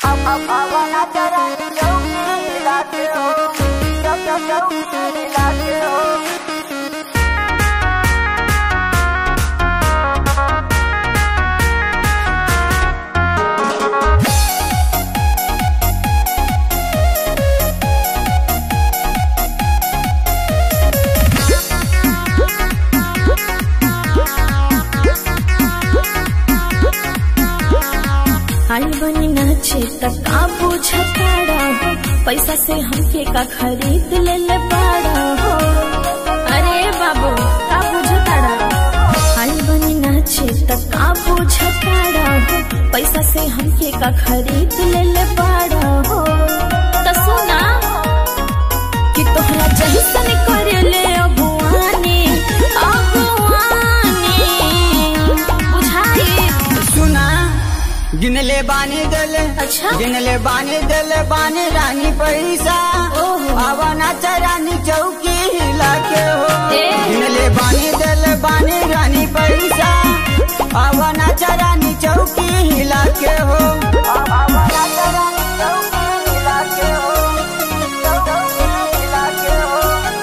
आई बनी नाचे तक का बुझताड़ा हो पैसा से हमके का खरीद ले ले पाड़ा हो अरे बाबू का बुझताड़ा आई बनी नाचे तक का बुझताड़ा हो पैसा से हमके का खरीद ले ले पाड़ा हो त सुना कि तोहरा जैसन करे ले अगुवानी अगुवानी बुझाई सुना गिनले बानी दले अच्छा। गिनले बानी दले बानी रानी पैसा ओहो। आवाना चरानी चौकी हिला के हो ए। गिनले बानी दले बानी रानी पैसा आवाना चरानी चौकी हिला के हो आवाना चरानी चौकी हिला के हो चौकी हिला के हो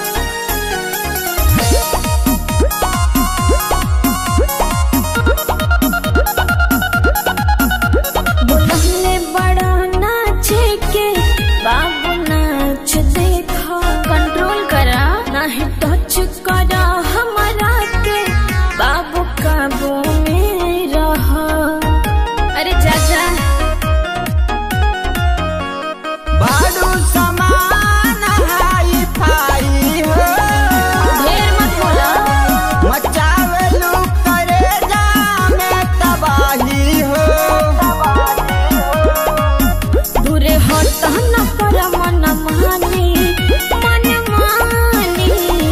बोलहले बड़ा नाचे के बाबू नाच देखो कंट्रोल करा नहीं टच करा हमारा के बाबू काबू में रहो अरे जा जा बाडू समान हाई फाई हो ढेर मत बोला मचावेलू करे जामे तबाही हो दूरे हट न कर मन मानी मन मानी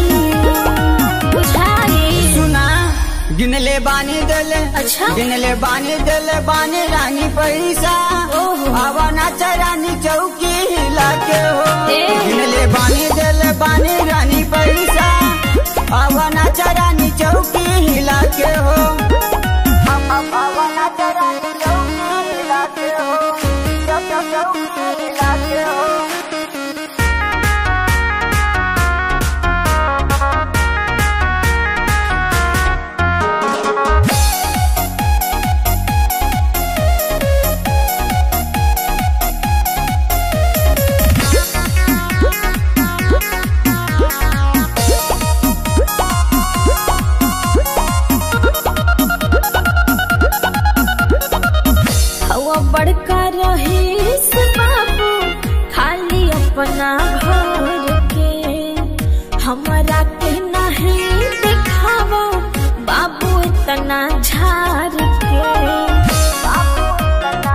बुझाई सुना गिनले बानी दले अच्छा। गिनले बानी दले बानी रानी पैसा ओहो। आवाना चरानी चौकी हिला के हो ए। गिनले बानी दले बानी रानी पैसा आवाना चरानी चौकी हिला के हो आवाना चरानी चौकी हिला के हो चौकी हिला के हो हवा बड़का रहीस बाबू खाली अपना घर के हमारा के नहीं दिखावा बाबू इतना झार के बाबू इतना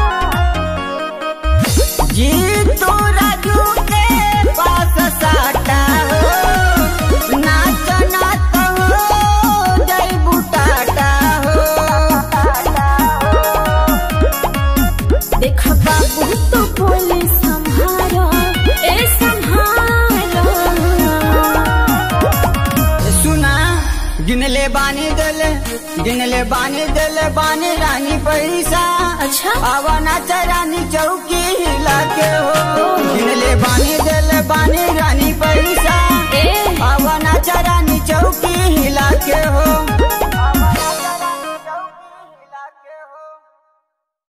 झार जी तो राजू के पास साटा हो नाच नाच हो जय बुटाटा हो देख बाबू तो बोले संभारो ए संभारो सुना गिनले बानी दले गिनले बानी दले बानी रानी पैसा अच्छा आवाना चरानी चौकी हिला के हो गिनले बानी दले बानी रानी पैसा ए आवाना चरानी चौकी हिला के हो